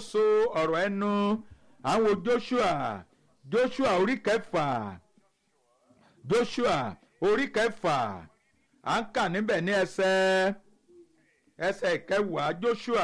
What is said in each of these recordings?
ìṣàkóso ọ̀rọ̀ ẹnu àwọn joshua joshua orí kẹfà joshua orí kẹfà à ń kà níbẹ̀ ní ẹsẹ̀ ẹsẹ̀ kẹwàá joshua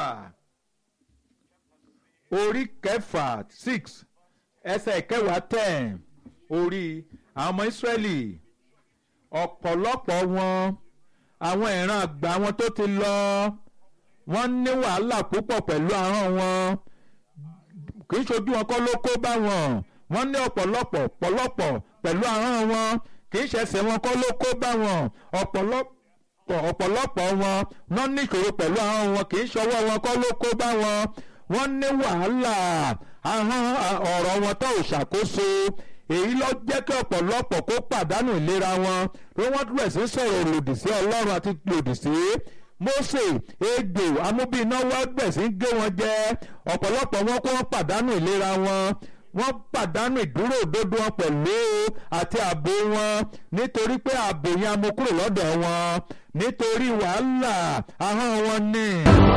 orí kẹfà six ẹsẹ̀ kẹwàá ten orí àwọn ọmọ israẹli ọ̀pọ̀lọpọ̀ wọn àwọn ìran àgbà wọn tó ti lọ wọ́n ní wàhálà púpọ̀ pẹ̀lú ahọ́n wọn kì í ṣojú wọn kọ́ ló kó bá wọn wọ́n ní ọ̀pọ̀lọpọ̀ ọ̀pọ̀lọpọ̀ pẹ̀lú ahọ́n wọn kì í ṣẹ̀ṣẹ̀ wọn kọ́ ló kó bá wọn ọ̀pọ̀lọpọ̀ ọ̀pọ̀lọpọ̀ wọn wọ́n ní ìṣòro pẹ̀lú ahọ́n wọn kì í ṣọwọ́ wọn kọ́ ló kó bá wọn wọ́n ní wàhálà ahọ́n ọ̀rọ̀ wọn tó ò ṣàkóso èyí ló jẹ́ kí ọ̀pọ̀lọpọ̀ kó pàdánù ìlera wọn ló wọ́n bẹ̀rẹ̀ sí sọ̀rọ̀ lòdì sí ọlọ́run àti lòdì sí Mósè ejò amúbínáwá bẹ̀rẹ̀ sí gé wọn jẹ ọ̀pọ̀lọpọ̀ wọn kó wọ́n pàdánù ìlera wọn wọ́n pàdánù ìdúró òdodo wọn pẹ̀lú àti ààbò wọn nítorí pé ààbò yẹn a mú kúrò lọ́dọ̀ wọn nítorí wàhálà ahọ́n wọn ni.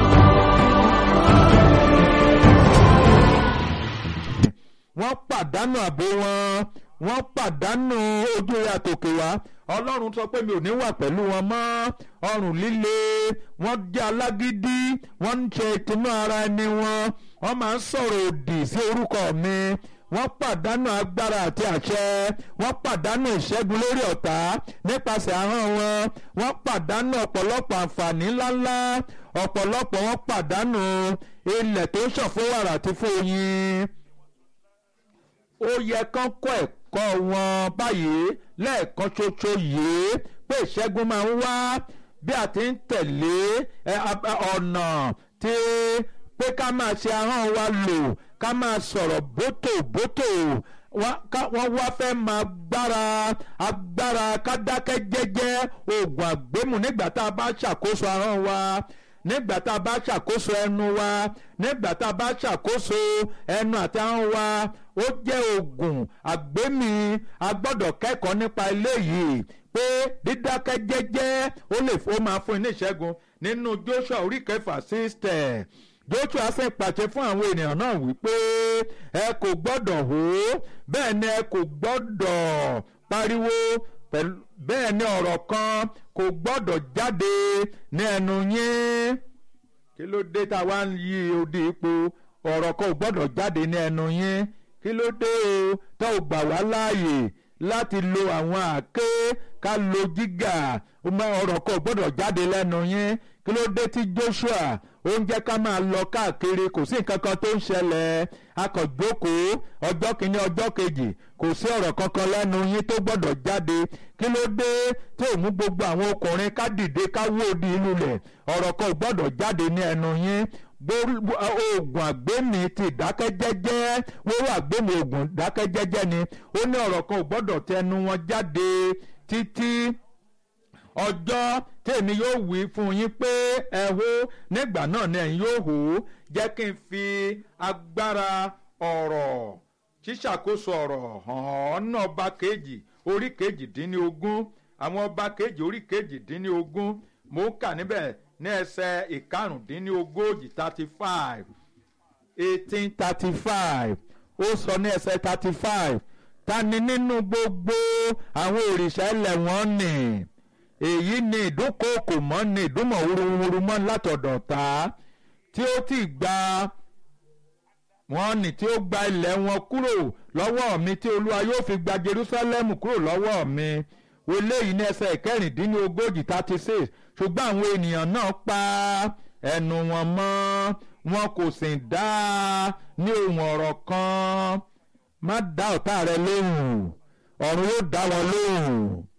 wọ́n pàdánù ààbò wọn wọ́n pàdánù ojú rẹ̀ àtòkè wá ọlọ́run sọ pé mi ò ní wà pẹ̀lú wọn mọ́ ọrùn líle wọ́n jẹ́ alágídí wọ́n ń ṣe ìtinú ara ẹni wọn wọ́n máa ń sọ̀rọ̀ òdì sí orúkọ mi wọ́n pàdánù agbára àti àṣẹ wọ́n pàdánù ìṣẹ́gun lórí ọ̀tá nípasẹ̀ ahọ́n wọn wọ́n pàdánù ọ̀pọ̀lọpọ̀ àǹfààní ńláńlá ọ̀pọ̀lọpọ̀ wọ́n pàdánù ilẹ̀ tó ń ṣàn fún wàrà àti fún oyin ó yẹ kán kọ́ ẹ̀kọ́ wọn báyìí lẹ́ẹ̀kan ṣoṣo yìí pé ìṣẹ́gun máa ń wá bí a ti ń tẹ̀lé ọ̀nà tí pé ká máa ṣe ahọ́n wa lò ká máa sọ̀rọ̀ bótòbótò wọ́n wá fẹ́ máa gbára agbára ká dákẹ́ jẹ́jẹ́ oògùn àgbémù nígbà tá a bá ṣàkóso ahọ́n wa nígbà tá a bá ṣàkóso ẹnu wa nígbà tá a bá ṣàkóso ẹnu àti ahọ́n wa ó jẹ́ oògùn àgbémi a gbọ́dọ̀ kẹ́kọ̀ọ́ nípa eléyìí pé dídákẹ́ jẹ́jẹ́ ó lè ó máa fún ní ìṣẹ́gun nínú Joshua orí kẹfà sísítẹ̀ Joshua sì pàṣẹ fún àwọn ènìyàn náà wípé ẹ kò gbọ́dọ̀ hó bẹ́ẹ̀ ni ẹ kò gbọ́dọ̀ pariwo pẹ̀lú bẹ́ẹ̀ ni ọ̀rọ̀ kan kò gbọ́dọ̀ jáde ní ẹnu yín kí ló dé tá a wá ń yí odi ipò ọ̀rọ̀ kan ò gbọ́dọ̀ jáde ní ẹnu yín kí ló dé o tá ò gbà wá láàyè láti lo àwọn àáké ká lo jígà ọ̀rọ̀ kan ò gbọ́dọ̀ jáde lẹ́nu yín kí ló dé tí Joshua ó ń jẹ́ ká máa lọ káàkiri kò sí nǹkan kan tó ń ṣẹlẹ̀ akọ̀jókòó ọjọ́ kìíní ọjọ́ kejì kò sí ọ̀rọ̀ kankan lẹ́nu yín tó gbọ́dọ̀ jáde kí ló dé tí ò mú gbogbo àwọn ọkùnrin ká dìde ká wó odi ìlú lẹ̀ ọ̀rọ̀ kan ò gbọ́dọ̀ jáde ní ẹnu yín oògùn àgbémi ti ìdákẹ́jẹ́jẹ́ wíwá àgbémi oògùn ìdákẹ́jẹ́jẹ́ ni ó ní ọ̀rọ̀ kan ò gbọ́dọ̀ tẹnu wọn jáde títí ọjọ́ tèmi yóò wí fún yín pé ẹ hó nígbà náà ni ẹ̀yin yóò hó jẹ́ kí n fi agbára ọ̀rọ̀ ṣíṣàkóso ọ̀rọ̀ hàn ọ́ náà ọba kejì orí kejìdínlógún àwọn ọba kejì orí kejìdínlógún mò ń kà níbẹ̀ ní ẹsẹ̀ ìkarùndínlógójì thirty five eighteen thirty five ó sọ ní ẹsẹ̀ thirty five ta ni nínú gbogbo àwọn òrìṣà ilẹ̀ wọn nì èyí ni ìdúnkòkò mọ́ ni ìdúnmọ̀ wúruwúru mọ́ látọ̀dọ̀ ta tí ó ti gba wọn nì tí ó gba ilẹ̀ wọn kúrò lọ́wọ́ mi tí olúwa yóò fi gba Jerusalem kúrò lọ́wọ́ mi eléyìí ní ẹsẹ̀ ìkẹrìndínlógójì thirty six ṣùgbọ́n àwọn ènìyàn náà pa ẹnu wọn mọ́ wọn kò sì dá ní ohun ọ̀rọ̀ kan má dá ọ̀tá rẹ lóhùn ọ̀run yóò dá wọn lóhùn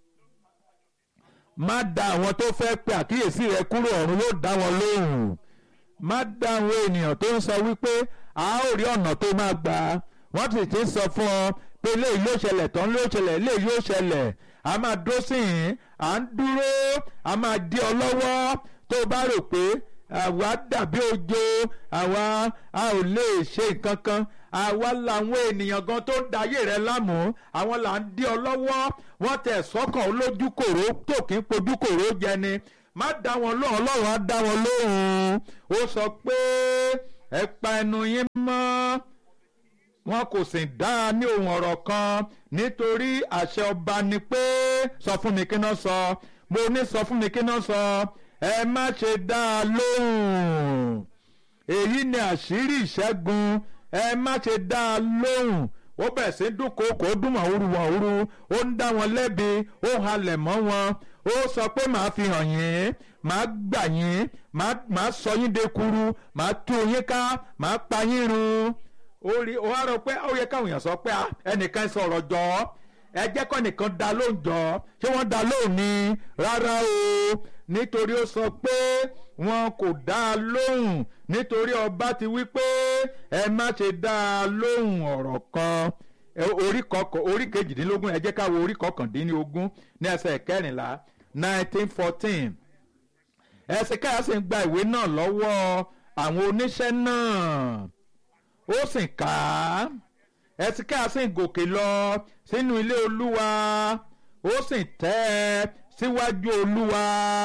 má dá àwọn tó fẹ́ pe àkíyèsí rẹ kúrò ọ̀run yóò dá wọn lóhùn má dá àwọn ènìyàn tó ń sọ wípé a ó rí ọ̀nà tó máa gbà wọ́n sì ti sọ fún ọ pé eléyìí ló ṣẹlẹ̀ tán ló ṣẹlẹ̀ eléyìí yóò ṣẹlẹ̀ a máa dó sí yín à ń dúró a máa dí ọ lọ́wọ́ tó o bá rò pé àwa dàbí ojo àwa a ò lè ṣe nǹkan kan àwa làwọn ènìyàn gan tó ń dayé rẹ lámù àwọn là ń dí ọ lọ́wọ́ wọ́n tẹ̀ sọ́kàn olójú kòró tó kì í pojú kòró jẹ ni má dá wọn lóhùn ọlọ́run á dá wọn lóhùn ó sọ pé ẹ pa ẹnu yín mọ́ wọn kò sì dá a ní ohun ọ̀rọ̀ kan nítorí àṣẹ ọba ni pé sọ fún mi kí náà sọ mo ní sọ fún mi kí náà sọ ẹ má ṣe dá a lóhùn èyí ni àṣírí ìṣẹ́gun ẹ má ṣe dá a lóhùn ó bẹ̀rẹ̀ sí dúnkòokò ó dún màwúrú màwúrú ó ń dá wọn lẹ́bi ó halẹ̀ mọ́ wọn ó sọ pé màá fi hàn yín màá gbà yín màá sọ yín dekuru màá tú yín ká màá pa yín run ó rí ó wá rọ pé ó yẹ káwọn èèyàn sọ pé ẹnìkan sọ̀rọ̀ jọ ẹ jẹ́ kọ́ nìkan dá lóhùn jọ ṣé wọ́n dá lóhùn ni rárá o nítorí ó sọ pé wọn kò dá a lóhùn nítorí ọba ti wí pé ẹ má ṣe dá a lóhùn ọ̀rọ̀ kan orí kọkàn orí kejìdínlógún ẹ jẹ́ ká wo orí kọkàndínlógún ní ẹsẹ̀ kẹrìnlá nineteen fourteen ẹsẹ̀ káyà sì ń gba ìwé náà lọ́wọ́ àwọn oníṣẹ́ náà ó sì kà á ẹsẹ̀ káyà sì ń gòkè lọ sínú ilé olúwa ó sì tẹ́ ẹ síwájú olúwa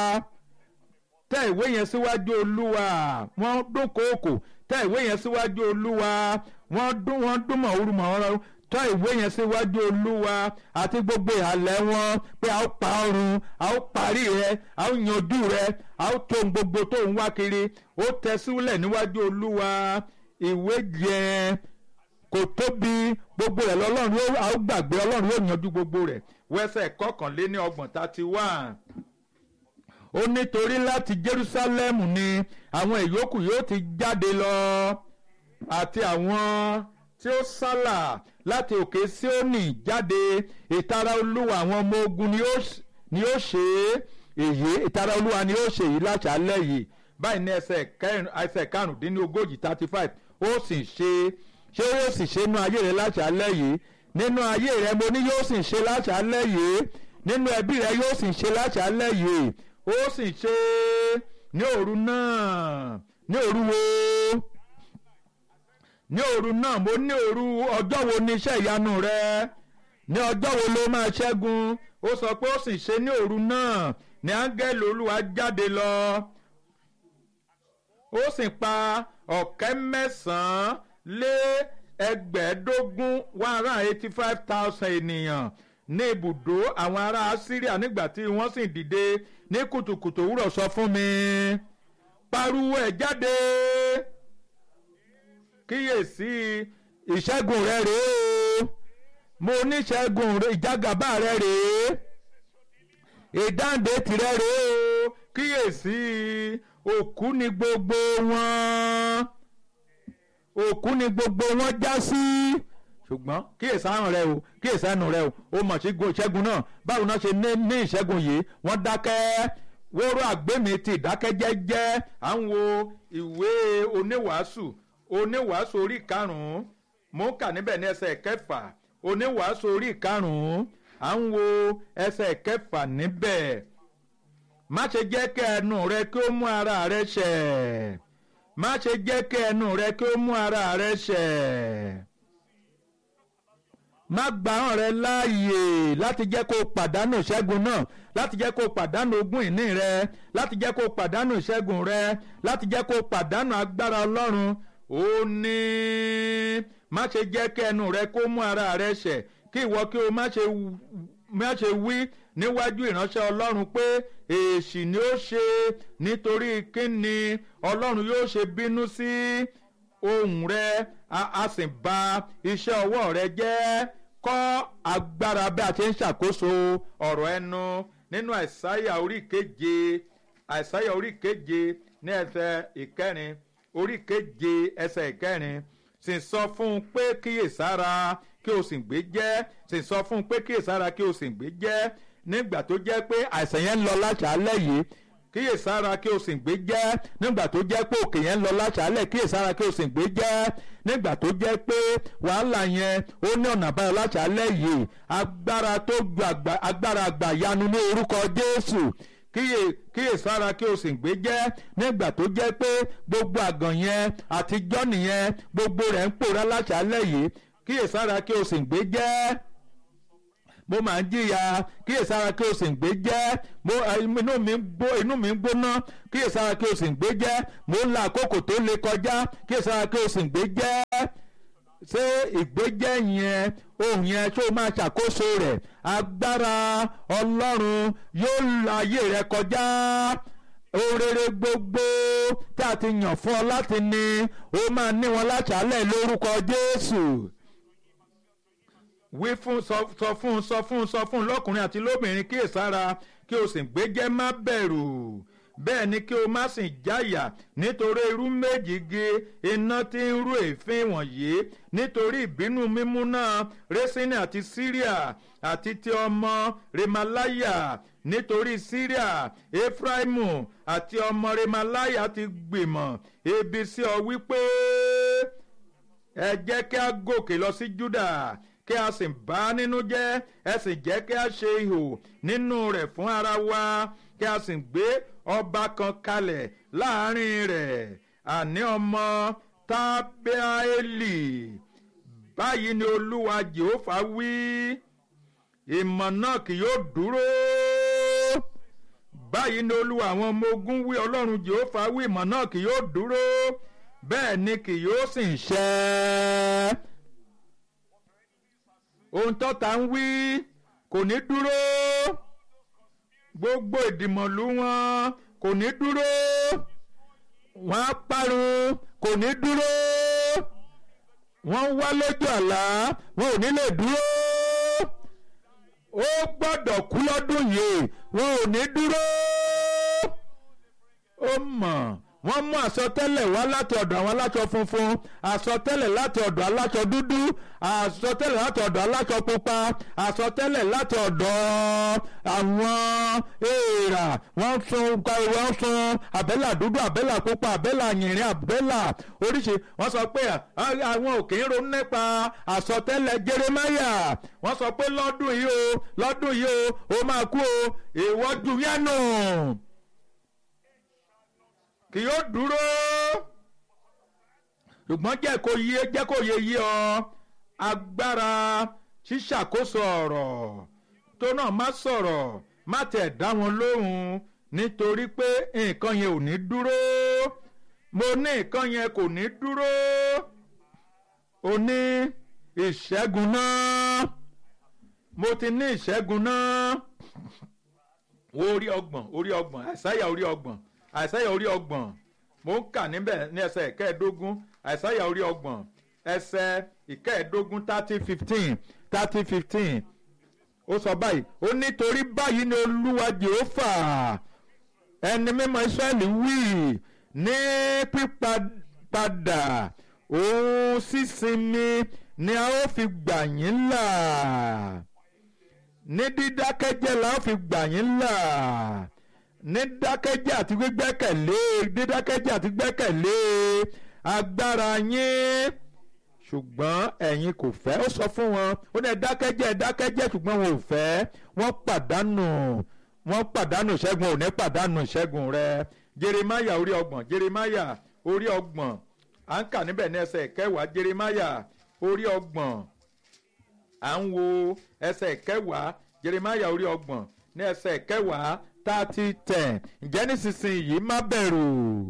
tẹ ìwé yẹn síwájú olúwa wọ́n dún kóòkò tẹ ìwé yẹn síwájú olúwa wọ́n dún wọ́n dún mọ̀ọ́rù mọ̀ọ́rù tẹ ìwé yẹn síwájú olúwa àti gbogbo ìhàlẹ̀ wọn pé a ó pa ọrùn a ó parí rẹ a ó yanjú rẹ a ó tó gbogbo tó ń wá kiri ó tẹ sílẹ̀ níwájú olúwa ìwé yẹn kò tóbi gbogbo rẹ̀ lọ́lọ́run a ó gbàgbé ọlọ́run yóò yanjú gbogbo rẹ̀ wẹ́sẹ̀ kọkànléní ọgbọ̀n thirty one ó nítorí láti Jerusalem ni àwọn ìyókù yóò ti jáde lọ àti àwọn tí ó sálà láti òkè Síónì jáde ìtara olúwa àwọn ọmọ ogun ni ó ṣe èyí ìtara olúwa ni ó ṣe èyí láṣálẹ́ yìí báyìí ní ẹsẹ̀ karùndínlógójì thirty five ó sì ṣe ṣé yóò sì ṣe nínú ayé rẹ láṣálẹ́ yìí nínú ayé rẹ mo ní yóò sì ṣe láṣálẹ́ yìí nínú ẹbí rẹ yóò sì ṣe láṣálẹ́ yìí ó sì ṣe ní òru náà ní òru wo ní òru náà mo ní òru ọjọ́ wo ni iṣẹ́ ìyanu rẹ ní ọjọ́ wo ló máa ṣẹ́gun ó sọ pé ó sì ṣe ní òru náà ní áńgẹ́lì olúwa jáde lọ ó sì pa ọ̀kẹ́ mẹ́sàn-án lé ẹgbẹ̀ẹ́dógún one hundred eighty five thousand ènìyàn ní ibùdó àwọn ará Síríà nígbà tí wọ́n sì dìde ní kùtùkùtù òwúrọ̀ sọ fún mi pariwo ẹ̀ jáde kíyèsí ìṣẹ́gun rẹ rèé o mo níṣẹ́gun ìjágàbá rẹ rèé ìdáǹdè tìrẹ rèé o kíyèsí òkú ni gbogbo wọn òkú ni gbogbo wọn já sí ṣùgbọ́n kíyèsí àrùn rẹ o kíyèsí ẹnu rẹ o ó mọ̀ sí ìṣẹ́gun náà báwo náà ṣe ní ìṣẹ́gun yìí wọ́n dákẹ́ wóró àgbémi ti ìdákẹ́jẹ́jẹ́ à ń wo ìwé oníwàásù oníwàásù orí karùn-ún mò ń kà níbẹ̀ ní ẹsẹ̀ kẹfà oníwàásù orí karùn-ún à ń wo ẹsẹ̀ kẹfà níbẹ̀ má ṣe jẹ́ kí ẹnu rẹ kí ó mú ara rẹ ṣẹ̀ má ṣe jẹ́ kí ẹnu rẹ kí ó mú ara rẹ ṣẹ̀ má gbà hàn rẹ láàyè láti jẹ́ kó o pàdánù ìṣẹ́gun náà láti jẹ́ kó o pàdánù ogún ìní rẹ láti jẹ́ kó o pàdánù ìṣẹ́gun rẹ láti jẹ́ kó o pàdánù agbára ọlọ́run ó ní má ṣe jẹ́ kí ẹnu rẹ kó mú ara rẹ ṣẹ̀ kí ìwọ kí o má ṣe má ṣe wí níwájú ìránṣẹ́ ọlọ́run pé èsì ni ó ṣe nítorí kíni ọlọ́run yóò ṣe bínú sí ohùn rẹ a sì bà iṣẹ́ ọwọ́ rẹ jẹ́ kọ́ agbára bí a ti ń ṣàkóso ọ̀rọ̀ ẹnu nínú àìsáyà orí keje àìsáyà orí keje ní ẹsẹ̀ ìkẹrin orí keje ẹsẹ̀ ìkẹrin sì sọ fún un pé kíyèsára kí o sì gbé jẹ́ sì sọ fún un pé kíyèsára kí o sì gbé jẹ́ nígbà tó jẹ́ pé àìsàn yẹn ń lọ láṣálẹ̀ yìí kíyèsára kí o sì gbé jẹ́ nígbà tó jẹ́ pé òkè yẹn ń lọ láṣálẹ̀ kíyèsára kí o sì gbé jẹ́ nígbà tó jẹ́ pé wàhálà yẹn ó ní ọ̀nà àbáyọ láṣálẹ̀ yìí agbára tó ju agbára àgbàyanu ní orúkọ Jésù kíyè kíyèsára kí o sì gbé jẹ́ nígbà tó jẹ́ pé gbogbo àgàn yẹn àtijọ́ nìyẹn gbogbo rẹ̀ ń pòórá láṣálẹ̀ yìí kíyèsára kí o sì gbé jẹ́ mo máa ń jìyà kíyèsára kí o sì ń gbé jẹ́ mo inú mi ń gbó inú mi ń gbóná kíyèsára kí o sì ń gbé jẹ́ mo ń la àkókò tó le kọjá kíyèsára kí o sì ń gbé jẹ́ ṣé ìgbéjẹ́ yẹn ohun yẹn tó máa ṣàkóso rẹ̀ agbára ọlọ́run yóò la ayé rẹ kọjá orere gbogbo tá a ti yàn fún ọ láti ní ó máa ní wọn láṣálẹ̀ lórúkọ jésù wí fún sọ fún sọ fún sọ fún lọ́kùnrin àti lóbìnrin kíyèsára kí o sì gbéjẹ́ má bẹ̀rù bẹ́ẹ̀ ni kí o má sì jáyà nítorí irú méjì ge iná tí ń rú èéfín wọ̀nyí nítorí ìbínú mímú náà rẹ́sínì àti síríà àti ti ọmọ remalaya nítorí síríà efraimu àti ọmọ remalaya ti gbìmọ̀ ebi sí ọ wípé ẹ jẹ́ kí a gòkè lọ sí juda kí a sì bá nínú jẹ́ ẹ sì jẹ́ kí a ṣe ihò nínú rẹ̀ fún ara wa kí a sì gbé ọba kan kalẹ̀ láàrin rẹ̀ àní ọmọ tábẹ́ẹ́lì báyìí ni olúwa jehova wí ìmọ̀ náà kì yóò dúró báyìí ni olúwa àwọn ọmọ ogun wí ọlọ́run jehova wí ìmọ̀ náà kì yóò dúró bẹ́ẹ̀ ni kì yóò sì ń ṣẹ ohun tọ́ta ń wí kò ní dúró gbogbo ìdìmọ̀lú wọn kò ní dúró wọn á parun kò ní dúró wọn wá lójú àlá wọn ò ní lè dúró ó gbọ́dọ̀ kú lọ́dún yìí wọn ò ní dúró ó mọ̀ wọ́n mú àsọtẹ́lẹ̀ wá láti ọ̀dọ̀ àwọn aláṣọ funfun àsọtẹ́lẹ̀ láti ọ̀dọ̀ aláṣọ dúdú àsọtẹ́lẹ̀ láti ọ̀dọ̀ aláṣọ pupa àsọtẹ́lẹ̀ láti ọ̀dọ̀ àwọn èèrà wọ́n sun wọ́n sun àbẹ́là dúdú àbẹ́là pupa àbẹ́là yìnrín àbẹ́là oríṣi wọ́n sọ pé àwọn òkè ń ronú nípa àsọtẹ́lẹ̀ jeremáyà wọ́n sọ pé lọ́dún yìí o lọ́dún yìí o ó máa kú o ìwọ́jú yẹn nù kì yóò dúró ṣùgbọ́n jẹ́ kó yé jẹ́ kó yé yé ọ agbára ṣíṣàkóso ọ̀rọ̀ tó náà má sọ̀rọ̀ má tẹ̀ dá wọn lóhùn nítorí pé nǹkan yẹn ò ní dúró mo ní nǹkan yẹn kò ní dúró o ní ìṣẹ́gun náà mo ti ní ìṣẹ́gun náà orí ọgbọ̀n orí ọgbọ̀n àìsáyà orí ọgbọ̀n àìsáyà orí ọgbọ̀n mo ń kà níbẹ̀ ní ẹsẹ̀ ìkẹẹ̀ẹ́dógún àìsáyà orí ọgbọ̀n ẹsẹ̀ ìkẹẹ̀ẹ́dógún thirty fifteen thirty fifteen ó sọ báyìí ó nítorí báyìí ni olúwa jehova ẹni mímọ́ israẹli wí ní pípadà òun sísinmi ni a ó fi gbà yín là ní dídákẹ́jẹ́ la ó fi gbà yín là ní dákẹ́jẹ́ àti gbẹ́kẹ̀lé dídákẹ́jẹ́ àti gbẹ́kẹ̀lé agbára yín ṣùgbọ́n ẹ̀yin kò fẹ́ ó sọ fún wọn ó ní dákẹ́jẹ́ dákẹ́jẹ́ ṣùgbọ́n wọn ò fẹ́ wọ́n pàdánù wọ́n pàdánù ìṣẹ́gun ò ní pàdánù ìṣẹ́gun rẹ jeremáyà orí ọgbọ̀n jeremáyà orí ọgbọ̀n à ń kà níbẹ̀ ní ẹsẹ̀ kẹwàá jeremáyà orí ọgbọ̀n à ń wo ẹsẹ̀ kẹwàá jeremáyà orí ọgbọ̀n ní ẹsẹ̀ kẹwàá thirty ten ǹjẹ́ nísinsìnyí má bẹ̀rù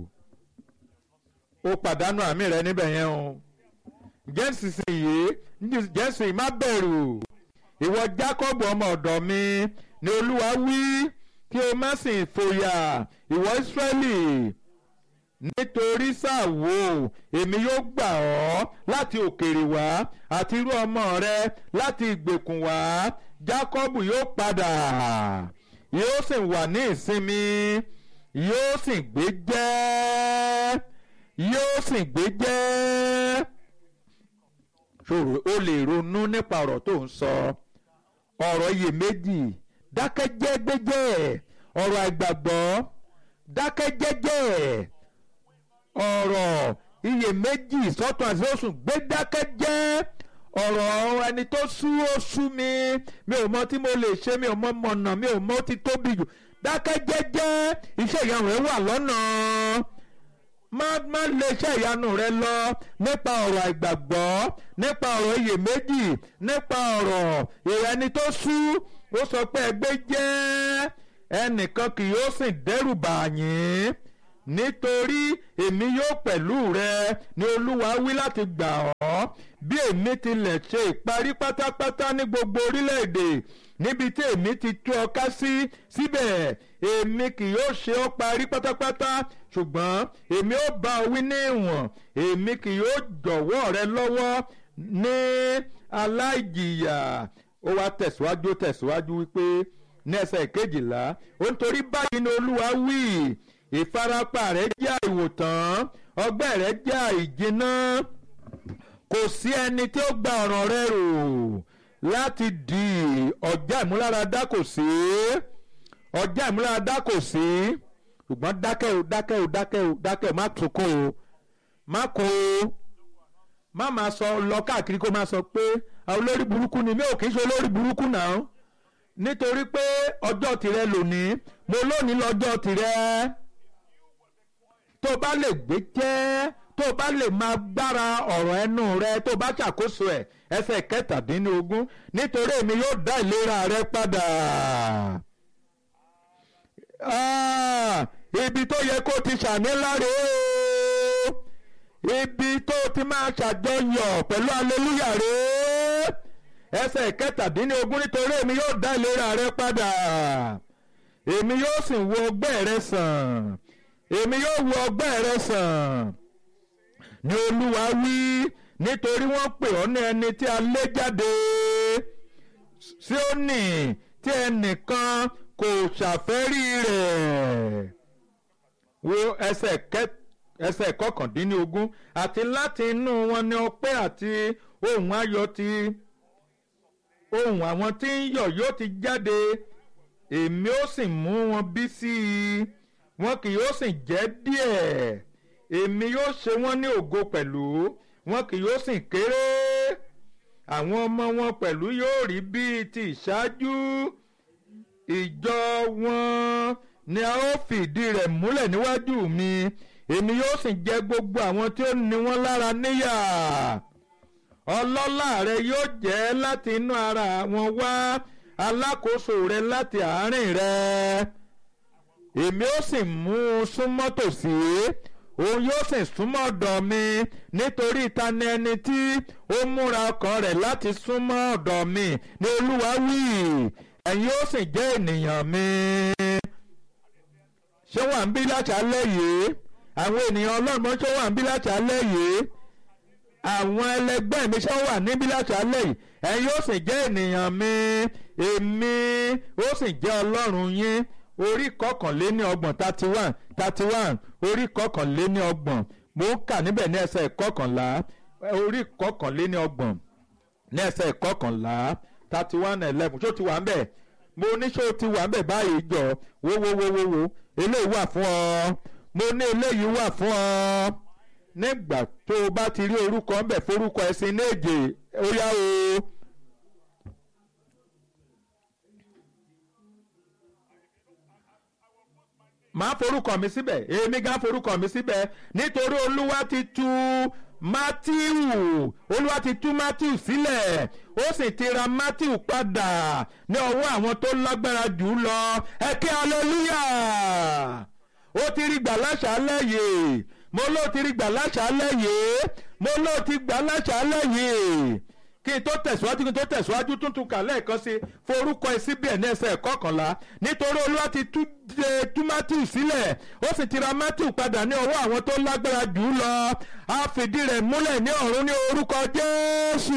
o pàdánù àmì rẹ níbẹ̀ yẹn o ǹjẹ́ nísinsìnyí ǹjẹ́ nísinsìnyí má bẹ̀rù ìwọ Jacob ọmọ ọ̀dọ̀ mi ni Olúwa wí kí o má sì fòyà ìwọ Israẹli nítorí sáàwó èmi yóò gbà ọ́ láti òkèèrè wá àti irú ọmọ rẹ láti ìgbèkùn wá Jacob yóò padà yóò sì wà ní ìsinmi yóò sì gbé jẹ́ yóò sì gbé jẹ́ ṣòro o lè ronú nípa ọ̀rọ̀ tó ń sọ ọ̀rọ̀ iyèméjì dákẹ́jẹ́ gbẹ́jẹ́ ọ̀rọ̀ àìgbàgbọ́ dákẹ́jẹ́jẹ́ ọ̀rọ̀ iyèméjì sọ́tún àti oṣù gbé dákẹ́jẹ́ ọ̀rọ̀ ẹni tó sú ó sú mi mi ò mọ tí mo lè ṣe mi ò mọ mọ̀nà mi ò mọ ti tóbi jù dákẹ́ jẹ́jẹ́ iṣẹ́ ìyanu rẹ̀ wà lọ́nà má má lè iṣẹ́ ìyanu rẹ lọ nípa ọ̀rọ̀ àìgbàgbọ́ nípa ọ̀rọ̀ iyèméjì nípa ọ̀rọ̀ ìrẹni tó sú ó sọ pé ẹgbẹ́ jẹ́ ẹnìkan kì yóò sì dẹ́rù bà yín nítorí èmi yóò pẹ̀lú rẹ ni olúwa wí láti gbà ọ́ bí èmi tilẹ̀ ṣe ìparí pátápátá ní gbogbo orílẹ̀-èdè níbi tí èmi ti tú ọ ká sí síbẹ̀ èmi kì yóò ṣe ọ́ parí pátápátá ṣùgbọ́n èmi ó bá ọ wí ní ìwọ̀n èmi kì yóò jọ̀wọ́ rẹ lọ́wọ́ ní aláìjìyà ó wá tẹ̀síwájú tẹ̀síwájú wípé ní ẹsẹ̀ kejìlá ó ń torí báyìí ni olúwa wí ìfarapa rẹ jẹ́ àìwòtán ọgbẹ́ rẹ jẹ́ àìjìnà kò sí ẹni tí ó gba ọ̀ràn rẹ rò láti di ọjà ìmúláradá kò sí ọjà ìmúláradá kò sí ṣùgbọ́n dákẹ́ o dákẹ́ o dákẹ́ o dákẹ́ o má sunkún o má kó o má máa sọ lọ káàkiri kó máa sọ pé àwọn olórí burúkú ni mi ò kì í ṣe olórí burúkú náà nítorí pé ọjọ́ tirẹ̀ lónìí mo lónìí lọ́jọ́ tirẹ̀ tó bá lè gbé jẹ́ tó bá lè máa gbára ọ̀rọ̀ ẹnu rẹ tó bá ṣàkóso ẹ̀ ẹsẹ̀ kẹtàdínlógún nítorí èmi yóò dá ìlera rẹ padà. Ah, ibi tó yẹ kó ti ṣàní láre o ibi tó ti máa ṣàjọyọ̀ pẹ̀lú aleluya rẹ ẹsẹ̀ kẹtàdínlógún nítorí èmi yóò dá ìlera rẹ padà èmi yóò sì wo ọgbẹ́ rẹ sàn èmi yóò wo ọgbẹ́ rẹ sàn ni olúwa wí nítorí wọ́n pè ọ́ ní ẹni tí a lé jáde Síónì tí ẹnìkan kò ṣàfẹ́rí rẹ̀ wo ẹsẹ̀ kẹta ẹsẹ̀ kọkàndínlógún àti láti inú wọn ni ọpẹ́ àti ohùn ayọ̀ ti ohùn àwọn tí ń yọ̀ yóò ti jáde èmi ó sì mú wọn bí sí i wọn kì yóò sì jẹ́ díẹ̀ èmi yóò ṣe wọ́n ní ògo pẹ̀lú wọn kì yóò sì kéré àwọn ọmọ wọn pẹ̀lú yóò rí bíi ti ìṣáájú ìjọ wọn ni a ó fìdí rẹ̀ múlẹ̀ níwájú mi èmi yóò sì jẹ gbogbo àwọn tí ó ní wọn lára níyà ọlọ́lá rẹ yóò jẹ́ láti inú ara wọn wá alákòóso rẹ láti àárín rẹ èmi ó sì mú un súnmọ́ tòsí òun yóò sì súnmọ́ ọ̀dọ̀ mi nítorí ta ni ẹni tí ó múra ọkàn rẹ̀ láti súnmọ́ ọ̀dọ̀ mi ní olúwa wí ẹ̀yin ó sì jẹ́ ènìyàn mi ṣé wà ń bí láṣálẹ́ yìí àwọn ènìyàn ọlọ́run ṣé wà ń bí láṣálẹ́ yìí àwọn ẹlẹgbẹ́ mi ṣé wà níbí láṣálẹ́ yìí ẹ̀yin ó sì jẹ́ ènìyàn mi èmi ó sì jẹ́ ọlọ́run yín orí kọkànléní ọgbọ̀n thirty one thirty one orí kọkànléní ọgbọ̀n mo ń kà níbẹ̀ ní ẹsẹ̀ kọkànlá orí kọkànléní ọgbọ̀n ní ẹsẹ̀ kọkànlá thirty one eleven ṣó ti wà ń bẹ̀ mo ní ṣó ti wà ń bẹ̀ báyìí jọ wo wo wo wo wo eléyìí wà fún ọ mo ní eléyìí wà fún ọ nígbà tó o bá ti rí orúkọ ń bẹ̀ forúkọ ẹ̀sìn ní èjè ó yá o. máa forúkọ mi síbẹ̀ èmi gan forúkọ mi síbẹ̀ nítorí olúwa ti tú mátíù olúwa ti tú mátíù sílẹ̀ ó sì ti ra mátíù padà ní ọwọ́ àwọn tó lágbára jù ú lọ ẹ kí aleluya ó ti rí gbà láṣálẹ́ yìí mo ló ti rí gbà láṣálẹ́ yìí mo ló ti gbà láṣálẹ́ yìí kí n tó tẹ̀síwájú kí n tó tẹ̀síwájú tuntun kà lẹ́ẹ̀kan sí forúkọ ẹ síbẹ̀ ní ẹsẹ̀ kọkànlá nítorí olúwa ti tú tú matthew sílẹ̀ ó sì ti ra matthew padà ní ọwọ́ àwọn tó lágbára jù ú lọ a fìdí rẹ̀ múlẹ̀ ní ọ̀run ní orúkọ jésù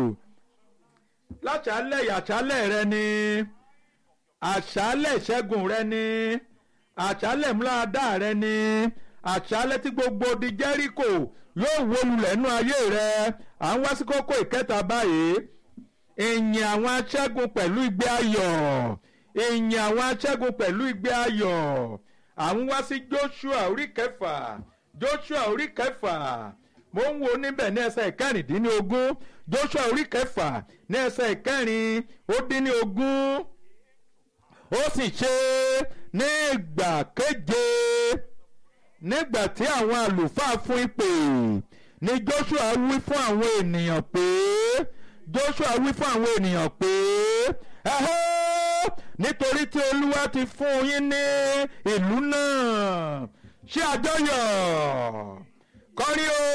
láṣálẹ̀ àṣálẹ̀ rẹ ni àṣálẹ̀ ìṣẹ́gun rẹ ni àṣálẹ̀ múláadá rẹ ni àṣálẹ̀ tí gbogbo di jẹ́ríkò yóò wó lulẹ̀ nú ayé rẹ à ń wá sí kókó ìkẹta báyìí ìyìn àwọn aṣẹ́gun pẹ̀lú ìgbé ayọ̀ ìyìn àwọn aṣẹ́gun pẹ̀lú ìgbé ayọ̀ à ń wá sí Joshua orí kẹfà Joshua orí kẹfà mo ń wo níbẹ̀ ní ẹsẹ̀ ìkẹrìndínlógún Joshua orí kẹfà ní ẹsẹ̀ ìkẹrin ó dín ní ogún ó sì ṣe ní ìgbà keje nígbà tí àwọn àlùfáà fún ìpè ni Joshua wí fún àwọn ènìyàn pé Joshua wí fún àwọn ènìyàn pé ẹ̀hẹ́ nítorí tí Olúwa ti fún yín ní ìlú náà ṣe àjọyọ̀ kọrí o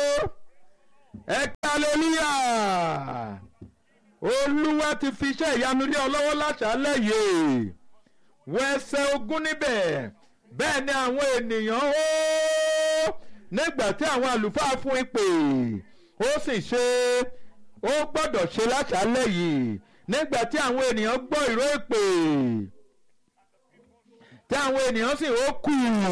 ẹ kí hallelujah Olúwa ti fi iṣẹ́ ìyanu lé ọ lọ́wọ́ láṣálẹ́ yìí wọ ẹsẹ̀ ogún níbẹ̀ bẹ́ẹ̀ ni àwọn ènìyàn ó nígbà tí àwọn àlùfáà fún ìpè ó sì ṣe ó gbọ́dọ̀ ṣe láṣálẹ́ yìí nígbà tí àwọn ènìyàn gbọ́ ìró ìpè tí àwọn ènìyàn sì ó kù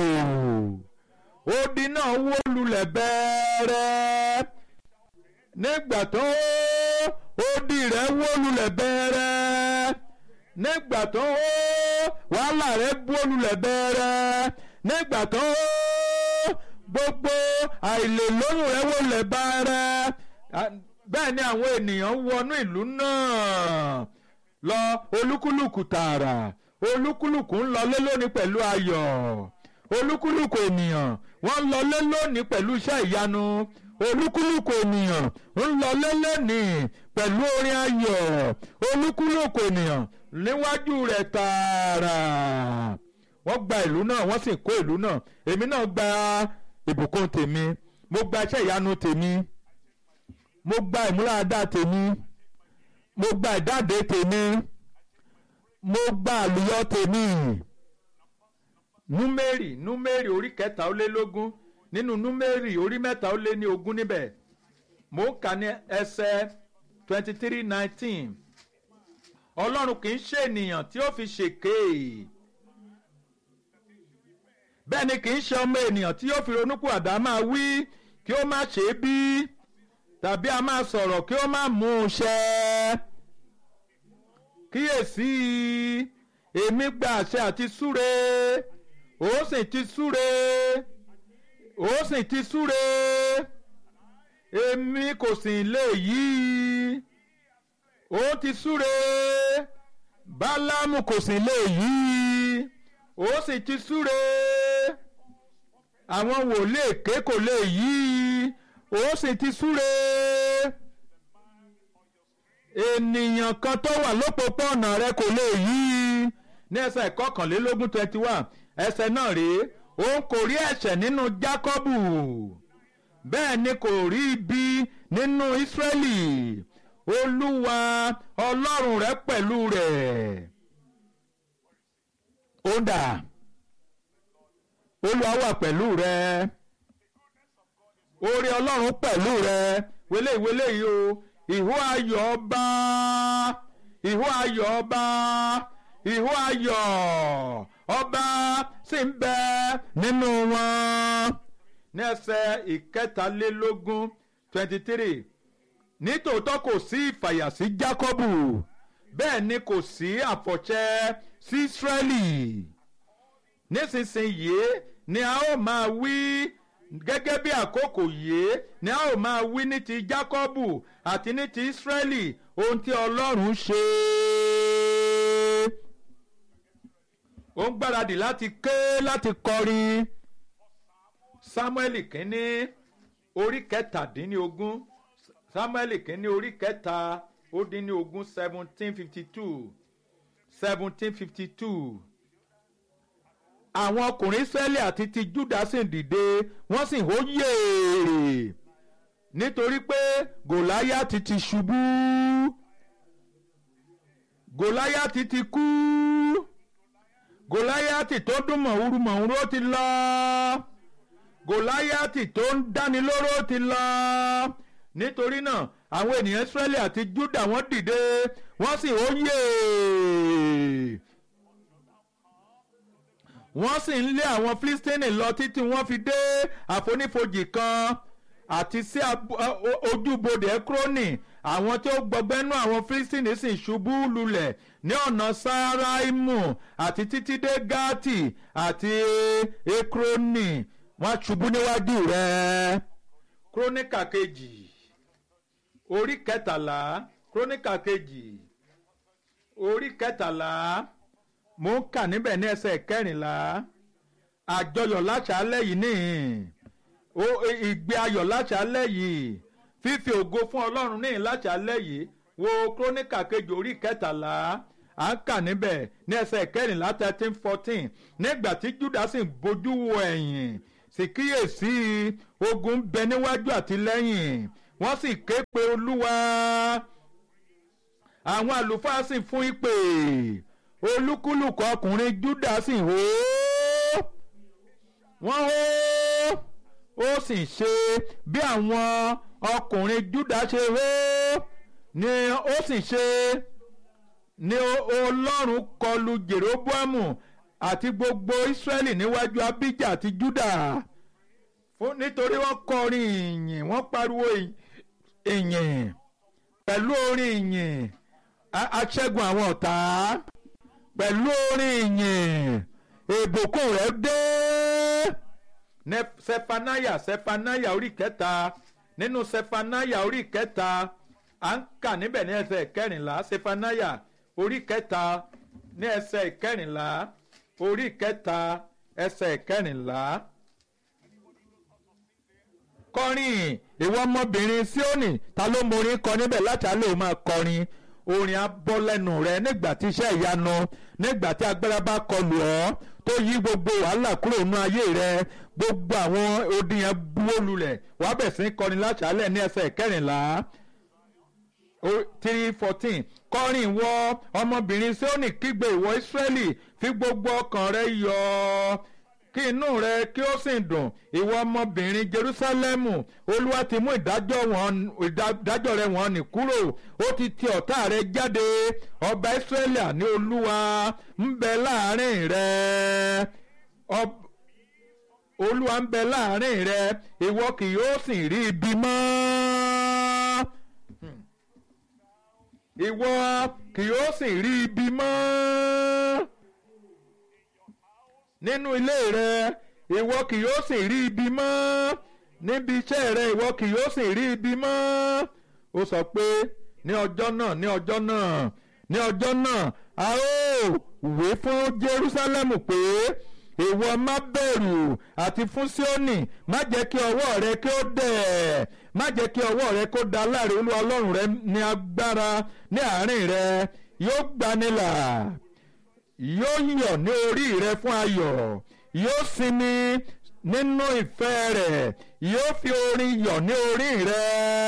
odi náà wó lulẹ̀ bẹ́ẹ̀rẹ́ nígbà tó odi rẹ̀ wó lulẹ̀ bẹ́ẹ̀rẹ́ nígbà tó wàhálà rẹ̀ wó lulẹ̀ bẹ́ẹ̀rẹ́ nígbà tó gbogbo àìlèlóyún rẹ̀ wó lulẹ̀ bẹ́ẹ̀rẹ́ bẹ́ẹ̀ ni àwọn ènìyàn wọnú ìlú náà lọ olúkúlùkù tààrà olúkúlùkù ń lọlé lónìí pẹ̀lú ayọ̀ olúkúlùkù ènìyàn wọ́n ń lọlé lónìí pẹ̀lú iṣẹ́ ìyanu olúkúlùkù ènìyàn ń lọlé lónìí pẹ̀lú orin ayọ̀ olúkúlùkù ènìyàn níwájú rẹ̀ tààrà wọ́n gba ìlú náà wọ́n sì kó ìlú náà èmi náà gba ìbùkún tèmi mo gba iṣẹ́ ìyanu tèmi mo gba ìmúláradá tèmi mo gba ìdáde tèmi mo gba àlùyọ tèmi númérì númérì orí kẹta ó lé lógún nínú númérì orí mẹ́ta ó lé ní ogún níbẹ̀ mo ń kà ní ẹsẹ̀ twenty three nineteen ọlọ́run kì í ṣe ènìyàn tí ó fi ṣèké bẹ́ẹ̀ ni kì í ṣe ọmọ ènìyàn tí ó fi ronúkú àdá máa wí kí ó má ṣe é bí tàbí a máa sọ̀rọ̀ kí ó má mú un ṣẹ. kíyèsí èmi gba àṣẹ àti súre ó sì ti súre ó sì ti súre èmi kò sì lè yí ó ti súre bálámù kò sì lè yí ó sì ti súre àwọn wòlíì èké kò lè yí ó sì ti súre ènìyàn kan tó wà lópòpónà rẹ kò lè yí ní ẹsẹ̀ kọkànlélógún twenty one ẹsẹ̀ náà rèé òun kò rí ẹ̀ṣẹ̀ nínú Jákọ́bù bẹ́ẹ̀ ni kò rí ibi nínú Ísírẹ́lì Olúwa Ọlọ́run rẹ pẹ̀lú rẹ̀ ó dà Olúwa wà pẹ̀lú rẹ oore Ọlọ́run pẹ̀lú rẹ wele wele yìí o ìhó ayọ̀ ọba ìhó ayọ̀ ọba ìhó ayọ̀ ọba sì ń bẹ nínú wọn ní ẹsẹ̀ ìkẹtàlélógún twenty three nítòótọ́ kò sí ìfàyà sí Jákọ́bù bẹ́ẹ̀ ni kò sí àfọ̀ṣẹ sí Ísírẹ́lì nísinsìnyí ni a ó máa wí gẹ́gẹ́ bí àkókò yìí ni a ó máa wí ní ti Jákọ́bù àti ní ti Ísírẹ́lì ohun tí Ọlọ́run ṣe. ó ń gbáradì láti ké láti kọrin Sámúẹ́lì kínní orí kẹtàdínlógún Sámúẹ́lì kínní orí kẹta ó dín ní ogún seventeen fifty two seventeen fifty two àwọn ọkùnrin Ísírẹ́lì àti ti Júdà sì dìde wọ́n sì hó yèèrè nítorí pé Gòláyátì ti ṣubú Gòláyátì ti kú Gòláyátì tó dún mọ̀húrú mọ̀húrú ó ti lọ Gòláyátì tó ń dáni lóró ó ti lọ nítorí náà àwọn ènìyàn Ísírẹ́lì àti Júdà wọ́n dìde wọ́n sì hó yèèrè wọ́n sì ń lé àwọn Fílístínì lọ títí wọ́n fi dé àfonífojì kan àti sí ojúbodè Ékrónì àwọn tí ó gbọgbẹ́nú àwọn Fílístínì sì ṣubú lulẹ̀ ní ọ̀nà Sáráìmù àti títí dé Gátì àti Ékrónì wọ́n ṣubú níwájú rẹ̀. Króníkà kejì orí kẹtàlá Króníkà kejì orí kẹtàlá mo ń kà níbẹ̀ ní ẹsẹ̀ kẹrìnlá àjọyọ̀ láṣálẹ̀ yìí nìyí o ìgbé ayọ̀ láṣálẹ̀ yìí fífi ògo fún ọlọ́run nìyí láṣálẹ̀ yìí wo króníkà kejì orí kẹtàlá à ń kà níbẹ̀ ní ẹsẹ̀ kẹrìnlá thirteen fourteen nígbà tí Júdà sì bójú wo ẹ̀yìn sì kíyèsí ogun bẹ níwájú àti lẹ́yìn wọ́n sì ké pe olúwa àwọn àlùfáà sì fún ìpè olúkúlùkù ọkùnrin Júdà sì hó wọ́n hó ó sì ṣe bí àwọn ọkùnrin Júdà ṣe hó ni ó sì ṣe ni Ọlọ́run kọlù Jeroboamu àti gbogbo Ísírẹ́lì níwájú Abijah àti Júdà fún nítorí wọ́n kọrin ìyìn wọ́n pariwo ìyìn pẹ̀lú orin ìyìn aṣẹ́gun àwọn ọ̀tá pẹ̀lú orin ìyìn ìbùkún rẹ̀ dé sefanaya sefanaya orí kẹta nínú sefanaya orí kẹta à ń kà níbẹ̀ ní ẹsẹ̀ kẹrìnlá sefanaya orí kẹta ní ẹsẹ̀ kẹrìnlá orí kẹta ẹsẹ̀ kẹrìnlá kọrin ìwọ ọmọbìnrin Síónì ta ló morin kọ níbẹ̀ láti alẹ́ ò máa kọrin orin abọ́ lẹ́nu rẹ nígbà tí iṣẹ́ ìyanu nígbà tí agbára bá kọlù ọ́ tó yí gbogbo wàhálà kúrò nínú ayé rẹ gbogbo àwọn odi yẹn búwó lulẹ̀ wàá bẹ̀ sí kọrin láṣálẹ̀ ní ẹsẹ̀ kẹrìnlá three fourteen kọrin ìwọ ọmọbìnrin Síónì kígbe ìwọ Ísírẹ́lì fi gbogbo ọkàn rẹ yọ̀ ọ́ kí inú rẹ kí ó sì dùn ìwọ ọmọbìnrin Jerúsálẹ́mù Olúwa ti mú ìdájọ́ wọn ìdájọ́ rẹ wọ́n nì kúrò ó ti ti ọ̀tá rẹ jáde ọba Ísírẹ́lì àní Olúwa ń bẹ láàrin rẹ Olúwa ń bẹ láàrin rẹ ìwọ kì yóò sì rí ibi mọ́ ìwọ kì yóò sì rí ibi mọ́ nínú ilé rẹ ìwọ kì yóò sì rí ibi mọ́ níbi iṣẹ́ rẹ ìwọ kì yóò sì rí ibi mọ́ ó sọ pé ní ọjọ́ náà ní ọjọ́ náà ní ọjọ́ náà a ó wé fún Jerúsálẹ́mù pé ìwọ má bẹ̀rù àti fún Síónì má jẹ́ kí ọwọ́ rẹ kí ó dẹ̀ má jẹ́ kí ọwọ́ rẹ kó da láàrin Olúwa Ọlọ́run rẹ ní agbára ní àárín rẹ yóò gbanilà yóò yọ̀ ní orí rẹ fún ayọ̀ yóò sinmi nínú ìfẹ́ rẹ̀ yóò fi orin yọ̀ ní orí rẹ.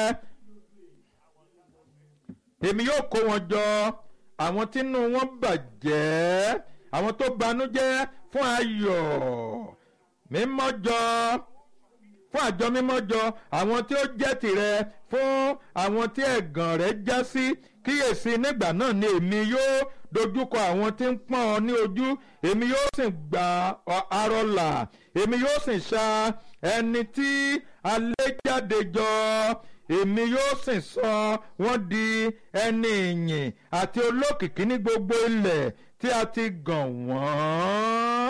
èmi yóò kó wọn jọ àwọn tínú wọn bàjẹ́ àwọn tó banújẹ́ fún ayọ̀ mímọ́ jọ fún àjọ mímọ́ jọ àwọn tí ó jẹ́ tìrẹ fún àwọn tí ẹ̀gàn rẹ̀ já sí kíyèsí nígbà náà ni èmi yóò dojúkọ àwọn tí ń pọ́n ọ ní ojú èmi yóò sì gba arọlà èmi yóò sì ṣa ẹni tí alẹ́ jáde jọ èmi yóò sì sọ wọ́n di ẹni ìyìn àti olókìkí ní gbogbo ilẹ̀ tí a ti gàn wọ́n.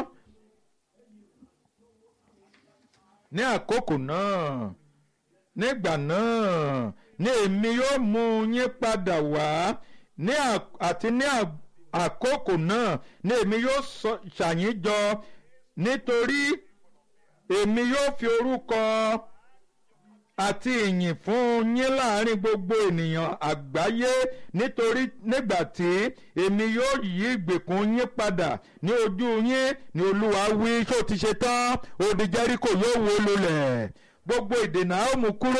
ní àkókò náà nígbà náà ni èmi yóò mú yín padà wá ní àti ní àkókò náà ni èmi yóò ṣàyín jọ nítorí èmi yóò fi orúkọ àti ìyìn fún yín láàrin gbogbo ènìyàn àgbáyé nítorí nígbà tí èmi yóò yí ìgbèkùn yín padà ní ojú yín ni olúwa wí ṣó ti ṣe tán odi Jẹ́ríkò yóò wó lulẹ̀ gbogbo ìdènà á mú kúrò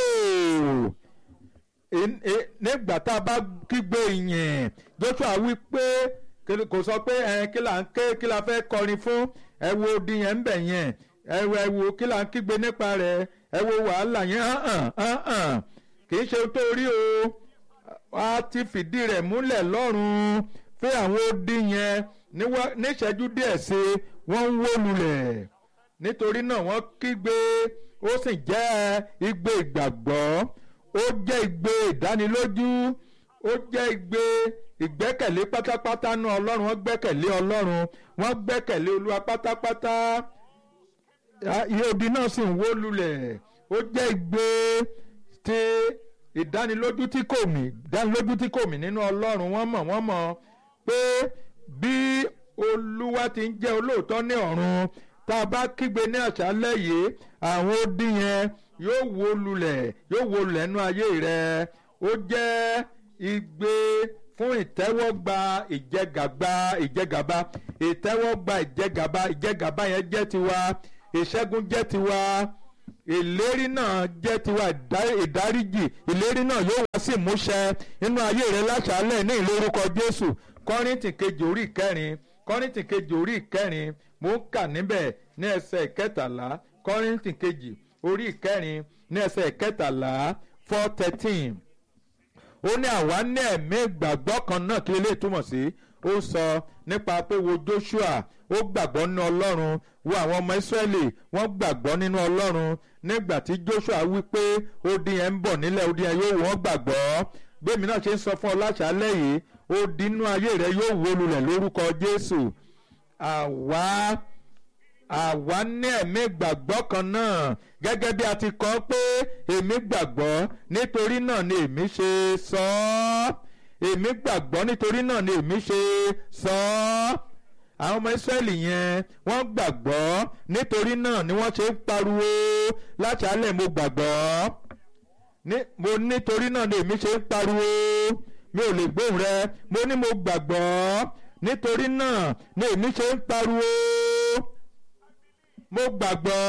nígbà tá a bá kígbe ìyìn Joshua wí pé kò sọ pé ẹ kí là ń ké kí la fẹ́ kọrin fún ẹ wo odi yẹn ń bẹ̀ yẹn ẹ wo ẹ wo kí là ń kígbe nípa rẹ̀ ẹ wo wàhálà yẹn hàn hàn hàn kì í ṣe tó rí o a ti fìdí rẹ̀ múlẹ̀ lọ́rùn pé àwọn odi yẹn níṣẹ́jú díẹ̀ sí wọ́n ń wó lulẹ̀ nítorí náà wọ́n kígbe ó sì jẹ́ igbe ìgbàgbọ́ ó jẹ́ igbe ìdánilójú ó jẹ́ igbe ìgbẹ́kẹ̀lé pátápátá náà ọlọ́run wọ́n gbẹ́kẹ̀lé ọlọ́run wọ́n gbẹ́kẹ̀lé olúwa pátápátá iye odi náà sì ń wó lulẹ̀ ó jẹ́ igbe ti ìdánilójú tí kò mì ìdánilójú tí kò mì nínú ọlọ́run wọ́n mọ̀ wọ́n mọ̀ pé bí olúwa ti ń jẹ́ olóòótọ́ ní ọ̀run tá a bá kígbe ní àṣálẹ́ yìí àwọn odi yẹn yóò wó lulẹ̀ yóò wó lulẹ̀ nínú ayé rẹ ó jẹ́ igbe fún ìtẹ́wọ́gba ìjẹgàba ìjẹgàba ìtẹ́wọ́gba ìjẹgàba ìjẹgàba yẹn jẹ́ tiwa ìṣẹ́gun jẹ́ tiwa ìlérí náà jẹ́ tiwa ìdáríjì ìlérí náà yóò wá sí ìmúṣẹ nínú ayé rẹ láṣálẹ̀ ní ìlórúkọ Jésù Kọ́ríńtì kejì orí ìkẹrin Kọ́ríńtì kejì orí ìkẹrin mo ń kà níbẹ̀ ní ẹsẹ̀ ìkẹtàlá Kọ́ríńtì kejì orí ìkẹrin ní ẹsẹ̀ ìkẹtàlá four thirteen ó ní àwa ní ẹ̀mí ìgbàgbọ́ kan náà kí lè túmọ̀ sí ó sọ nípa pé wo Joshua ó gbàgbọ́ nínú Ọlọ́run wo àwọn ọmọ Ísírẹ́lì wọ́n gbàgbọ́ nínú Ọlọ́run nígbà tí Joshua wí pé odi yẹn ń bọ̀ nílẹ̀ odi yẹn yóò wọ́n gbàgbọ́ bẹ́ẹ̀ mi náà ṣe ń sọ fún ọ láṣálẹ́ yìí odi inú ayé rẹ yóò wó lulẹ̀ lórúkọ Jésù àwa àwa ní ẹ̀mí ìgbàgbọ́ kan náà gẹ́gẹ́ bí a ti kọ́ pé èmi gbàgbọ́ nítorí náà ni èmi ṣe sọ ọ́ èmi gbàgbọ́ nítorí náà ni èmi ṣe sọ ọ́ àwọn ọmọ Ísírẹ́lì yẹn wọ́n gbàgbọ́ nítorí náà ni wọ́n ṣe ń pariwo láṣálẹ̀ mo gbàgbọ́ mo nítorí náà ni èmi ṣe ń pariwo mi ò lè gbóhùn rẹ mo ní mo gbàgbọ́ nítorí náà ni èmi ṣe ń pariwo mo gbàgbọ́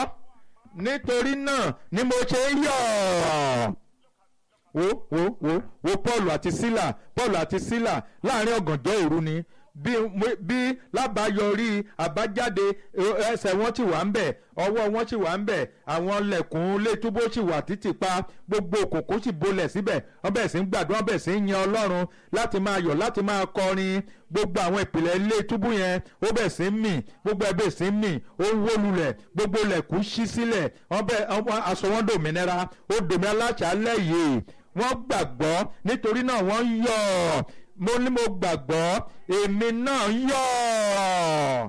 nítorí náà ni mo ṣe ń yọ̀ wo wo wo wo Paul àti Sílà Paul àti Sílà láàrin ọ̀gànjọ́ òru ni bí bí lábàáyọrí àbájáde ẹsẹ̀ wọn ti wà ń bẹ̀ ọwọ́ wọn ti wà ń bẹ̀ àwọn lẹ̀kùn létúbó sì wà títì pa gbogbo òkùnkùn sì bolẹ̀ síbẹ̀ wọ́n bẹ̀ sí ń gbàdúrà wọ́n bẹ̀ sí ń yan Ọlọ́run láti máa yọ̀ láti máa kọrin gbogbo àwọn ìpìlẹ̀ ilé túbú yẹn ó bẹ̀ sí ń mì gbogbo ẹ̀ bẹ̀ sí ń mì ó ń wó lulẹ̀ gbogbo lẹ̀kùn ṣí sílẹ̀ wọ́n bẹ̀ aṣọ wọn dòmìnira ó dòmìnira láṣálẹ̀ yìí wọ́n gbàgbọ́ nítorí náà wọ́n yọ̀ mo ní mo gbàgbọ́ èmi náà yọ̀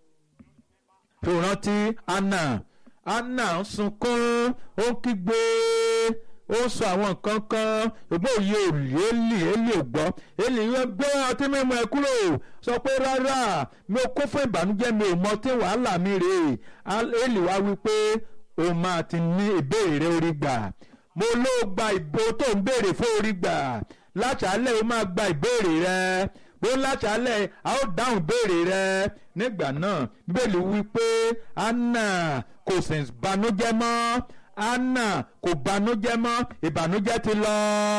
tó rántí anna anna ń sunkún ó ń kígbe ó ń sọ àwọn nǹkan kan ògbó òye òlì élì élì ò gbọ́ élì yẹn gbé ọtí mímu ẹ kúrò sọ pé rárá mi ò kó fún ìbànújẹ́ mi ò mọ tí wàhálà mi rèé élì wá wí pé o máa ti ní ìbéèrè rẹ orí gbà mo ló gba ìbò tó ń béèrè fún orí gbà láṣálẹ̀ o máa gba ìbéèrè rẹ bó láṣálẹ̀ a ó dáhùn ìbéèrè rẹ nígbà náà bíbélì wí pé anna kò sì banújẹ́ mọ́ anna kò banújẹ́ mọ́ ìbànújẹ́ ti lọ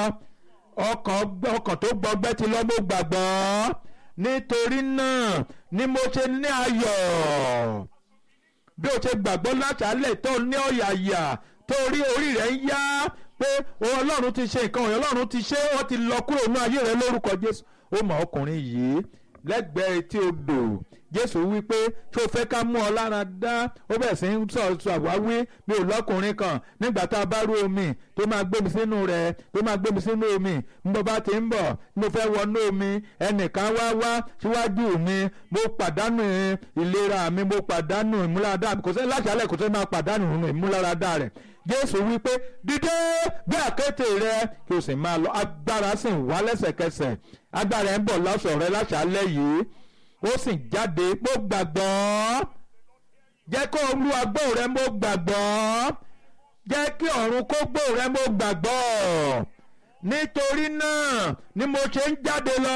ọkàn ọkàn tó gbọgbẹ́ ti lọ mo gbàgbọ́ nítorí náà ni mo ṣe ní ayọ̀ bí o ṣe gbàgbọ́ láṣálẹ̀ tó ní ọ̀yàyà torí orí rẹ̀ ń yá pé ọlọ́run ti ṣe nǹkan ọ̀yọ́ ọlọ́run ti ṣe ó ti lọ kúrò ní ayé rẹ̀ lórúkọ jésù ó mọ ọkùnrin yìí lẹ́gbẹ̀ẹ́ etí odò jésù wí pé ṣé o fẹ́ ká mú ọ lára dá ó bẹ̀ sí ń sọ sọ àwáwí mi ò lọ́kùnrin kan nígbà tá a bá rú omi tó máa gbé mi sínú rẹ̀ tó máa gbé mi sínú omi mo bá ti ń bọ̀ mo fẹ́ wọnú omi ẹnìkan wá wá síwájú mi mo pàdánù ìlera mi mo pàdánù ìmúláradá mi kò sẹ́ láṣálẹ̀ kò sẹ́ máa pàdánù ìmúláradá rẹ̀ jésù wí pé dídé gbé àkéte rẹ kí o sì máa lọ agbára sì ń wá lẹ́sẹ̀kẹsẹ̀ agbára ẹ̀ ń bọ̀ lọ́sọ̀ rẹ láṣálẹ̀ yìí ó sì jáde mo gbàgbọ́ jẹ́ kó olú agbó rẹ mo gbàgbọ́ jẹ́ kí ọ̀run kó gbó rẹ mo gbàgbọ́ nítorí náà ni mo ṣe ń jáde lọ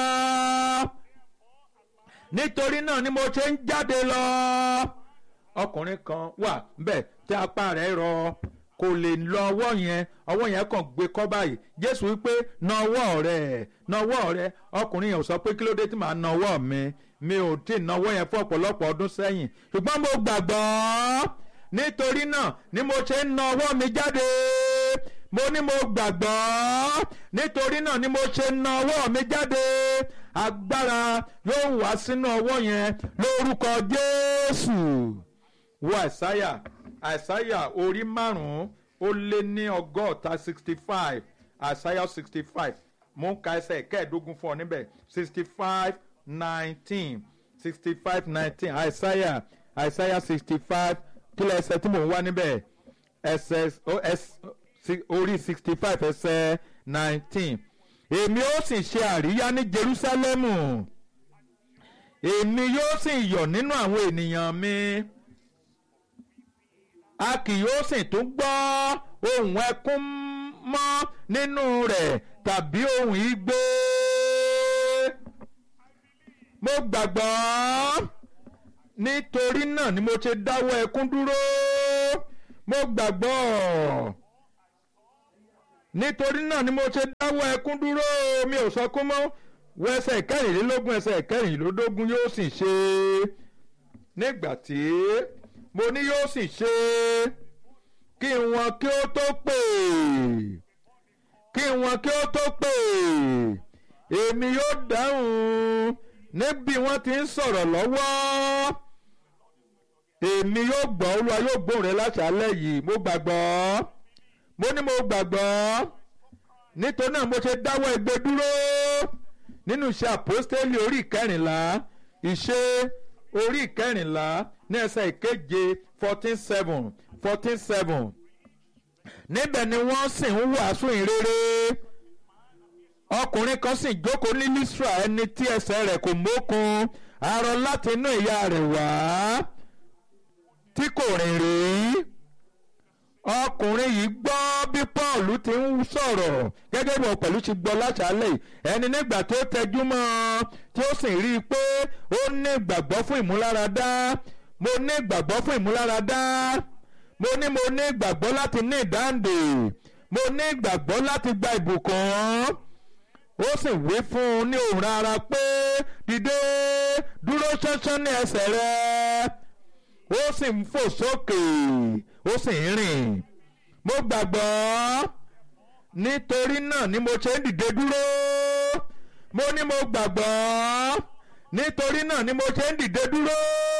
nítorí náà ni mo ṣe ń jáde lọ ọkùnrin kan wà bẹ́ẹ̀ tí apá rẹ̀ rọ kò lè lọ ọwọ́ yẹn ọwọ́ yẹn kàn gbé kọ́ báyìí jésù wípé na ọwọ́ rẹ̀ na ọwọ́ rẹ̀ ọkùnrin yẹn ò sọ pé kí ló dé tí màá na ọwọ́ mi mi ò tí ì na ọwọ́ yẹn fún ọ̀pọ̀lọpọ̀ ọdún sẹ́yìn ṣùgbọ́n mo gbàgbọ́ nítorí náà ni mo ṣe ń na ọwọ́ mi jáde mo ní mo gbàgbọ́ nítorí náà ni mo ṣe ń na ọwọ́ mi jáde agbára yóò wá sínú ọwọ́ yẹn lórúkọ jésù wo àìsáyà àìsáyà orí márùn-ún ó lé ní ọgọ́ta sixty five àìsáyà sixty five mo ń ka ẹsẹ̀ kẹ́ẹ̀ẹ́dógún fún ọ níbẹ̀ sixty five nineteen sixty five nineteen àìsáyà àìsáyà sixty five kílẹ̀ ẹsẹ̀ tí mò ń wá níbẹ̀ ẹsẹ̀ orí sixty five ẹsẹ̀ nineteen èmi ó sì ṣe àríyá ní Jerúsálẹ́mù èmi yóò sì yọ̀ nínú àwọn ènìyàn mi a kì yóò sì tún gbọ́ ohùn ẹkún mọ́ nínú rẹ̀ tàbí ohùn igbe mo gbàgbọ́ nítorí náà ni mo ṣe dáwọ́ ẹkún dúró mo gbàgbọ́ nítorí náà ni mo ṣe dáwọ́ ẹkún dúró mi ò sọkún mọ́ wọ ẹsẹ̀ kẹrìnlélógún ẹsẹ̀ kẹrìnlélógún yóò sì ṣe nígbà tí mo ní yóò sì ṣe kí wọn kí ó tó pè kí wọn kí ó tó pè èmi yóò dáhùn níbi wọ́n ti ń sọ̀rọ̀ lọ́wọ́ èmi yóò gbọ́ olúwa yóò gbóhùn rẹ láṣálẹ́ yìí mo gbàgbọ́ mo ní mo gbàgbọ́ nítorí náà mo ṣe dáwọ́ igbe dúró nínú iṣẹ́ àpọ́stélì orí ìkẹrìnlá ìṣe orí ìkẹrìnlá ní ẹsẹ̀ ìkeje fourteen seven fourteen seven níbẹ̀ ni wọ́n sì ń wàásù ìrere ọkùnrin kan sì jókòó ní Lísírà ẹni tí ẹsẹ̀ rẹ̀ kò mókun arọ láti inú ìyá rẹ̀ wá tí kò rìn rí ọkùnrin yìí gbọ́ bí Paul ti ń sọ̀rọ̀ gẹ́gẹ́ bí wọn pẹ̀lú ti gbọ́ láṣálẹ̀ ẹni nígbà tó tẹjú mọ́ ọ tí ó sì rí i pé ó ní ìgbàgbọ́ fún ìmúláradá mo ní ìgbàgbọ́ fún ìmúláradá mo ní mo ní ìgbàgbọ́ láti ní ìdáǹdè mo ní ìgbàgbọ́ láti gba ìbùkún ó sì wí fún un ní òun rárá pé dìde dúró ṣánṣán ní ẹsẹ̀ rẹ ó sì ń fò sókè ó sì ń rìn mo gbàgbọ́ nítorí náà ni mo ṣe ń dìde dúró mo ní mo gbàgbọ́ nítorí náà ni mo ṣe ń dìde dúró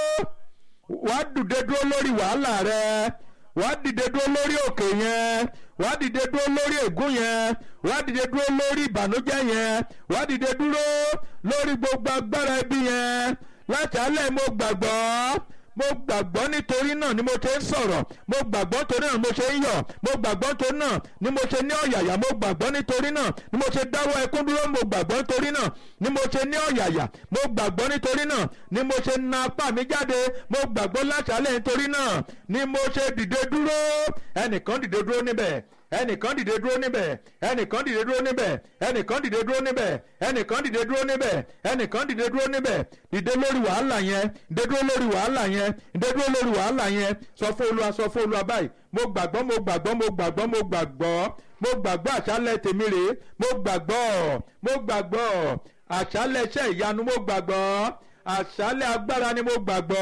wàá dìde dúró lórí wàhálà rẹ wàá dìde dúró lórí òkè yẹn wàá dìde dúró lórí ègún yẹn wàá dìde dúró lórí ìbànújẹ́ yẹn wàá dìde dúró lórí gbogbo agbára ẹbí yẹn láti alẹ́ mo gbàgbọ́ mo gbàgbọ́ nítorí náà ni mo ṣe ń sọ̀rọ̀ mo gbàgbọ́ nítorí náà ni mo ṣe ń yọ̀ mo gbàgbọ́ nítorí náà ni mo ṣe ní ọ̀yàyà mo gbàgbọ́ nítorí náà ni mo ṣe dáwọ́ ẹkún dúró mo gbàgbọ́ nítorí náà ni mo ṣe ní ọ̀yàyà mo gbàgbọ́ nítorí náà ni mo ṣe na apá mi jáde mo gbàgbọ́ láṣálẹ̀ nítorí náà ni mo ṣe dìde dúró ẹnìkan dìde dúró níbẹ̀ ẹnìkan dìde dúró níbẹ̀ ẹnìkan dìde dúró níbẹ̀ ẹnìkan dìde dúró níbẹ̀ ẹnìkan dìde dúró níbẹ̀ ẹnìkan dìde dúró níbẹ̀ dìde lórí wàhálà yẹn dìde dúró lórí wàhálà yẹn dìde dúró lórí wàhálà yẹn sọ fún olúwa sọ fún olúwa báyìí mo gbàgbọ́ mo gbàgbọ́ mo gbàgbọ́ mo gbàgbọ́ mo gbàgbọ́ àṣálẹ̀ tèmi rèé mo gbàgbọ́ mo gbàgbọ́ àṣálẹ̀ iṣẹ́ ìyanu mo gbàgbọ́ àṣálẹ̀ agbára ni mo gbàgbọ́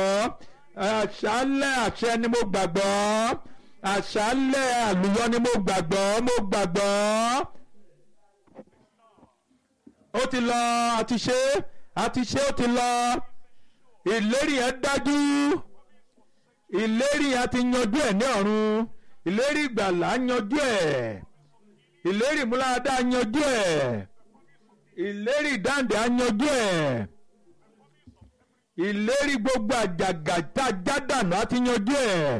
àṣálẹ̀ àṣẹ ni mo gbàgbọ́ àṣálẹ̀ àlùyọ ni mo gbàgbọ́ mo gbàgbọ́ ó ti lọ àti ṣe àti ṣe ó ti lọ ìlérí yẹn dájú ìlérí yẹn ti yanjú ẹ̀ ní ọ̀run ìlérí ìgbàlà yanjú ẹ̀ ìlérí ìmúláradá yanjú ẹ̀ ìlérí ìdáǹdè yanjú ẹ̀ ìlérí gbogbo àjàgà tá a já dànù á ti yanjú ẹ̀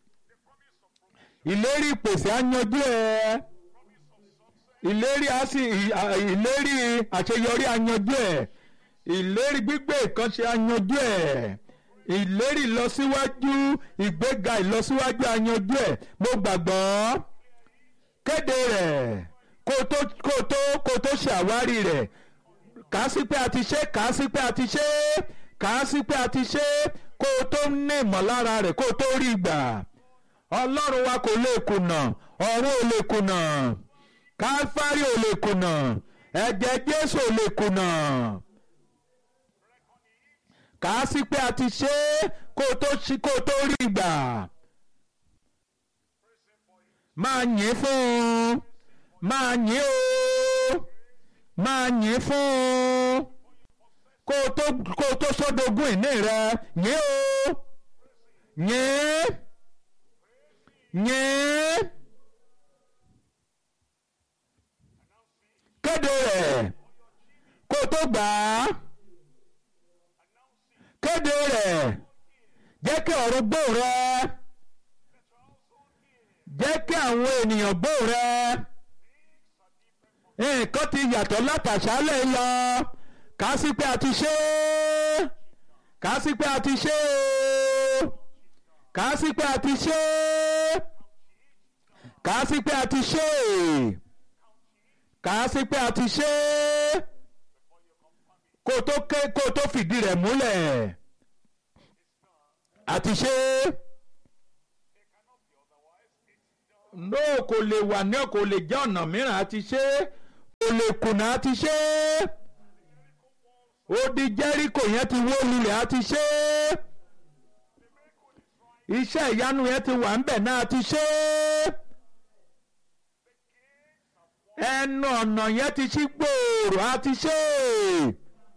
ìlérí ìpèsè á yanjú ẹ̀ ìlérí á sì ìlérí àṣeyọrí á yanjú ẹ̀ ìlérí gbígbé ìkànṣe á yanjú ẹ̀ ìlérí ìlọsíwájú ìgbéga ìlọsíwájú á yanjú ẹ̀ mo gbàgbọ́ kéde rẹ̀ kó tó kó tó kó tó ṣe àwárí rẹ̀ kà á sí pé a ti ṣe kà á sí pé a ti ṣe kà á sí pé a ti ṣe kó o tó ní ìmọ̀lára rẹ̀ kó o tó rí gbà ọlọ́run wa kò lè kùnà ọ̀run ò lè kùnà káfárí ò lè kùnà ẹ̀jẹ̀ jésù ò lè kùnà kà á sí pé a ti ṣe kó o tó ṣí kó o tó rí gbà máa yìn fún un máa yìn o máa yìn fún un kó o tó kó o tó sódogún ìní rẹ yìn o yìn yìn kéde rẹ̀ kó o tó gbà á kéde rẹ̀ jẹ́ kí ọ̀run gbọ́ rẹ jẹ́ kí àwọn ènìyàn gbọ́ rẹ nǹkan ti yàtọ̀ látàṣálẹ̀ lọ kà á sí pé a ti ṣe é kà á sí pé a ti ṣe é kà á sí pé a ti ṣe é kà á sí pé a ti ṣe é kà á sí pé a ti ṣe é kó o tó ké kó o tó fìdí rẹ̀ múlẹ̀ a ti ṣe é no kò lè wà ní kò lè jẹ́ ọ̀nà mìíràn a ti ṣe é kò lè kùnà a ti ṣe é odi Jẹ́ríkò yẹn ti wó lulẹ̀ a ti ṣe é iṣẹ́ ìyanu yẹn ti wà ńbẹ̀ náà a ti ṣe é ẹnu ọ̀nà yẹn ti ṣí gbòòrò a ti ṣe é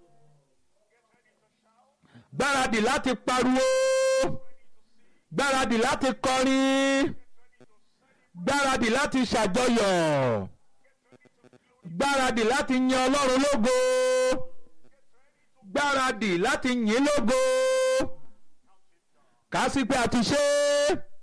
gbáradì láti pariwo gbáradì láti kọrin gbáradì láti ṣàjọyọ̀ gbáradì láti yan Ọlọ́run lógo gbáradì láti yìn lógo kà á sí pé a ti ṣe é.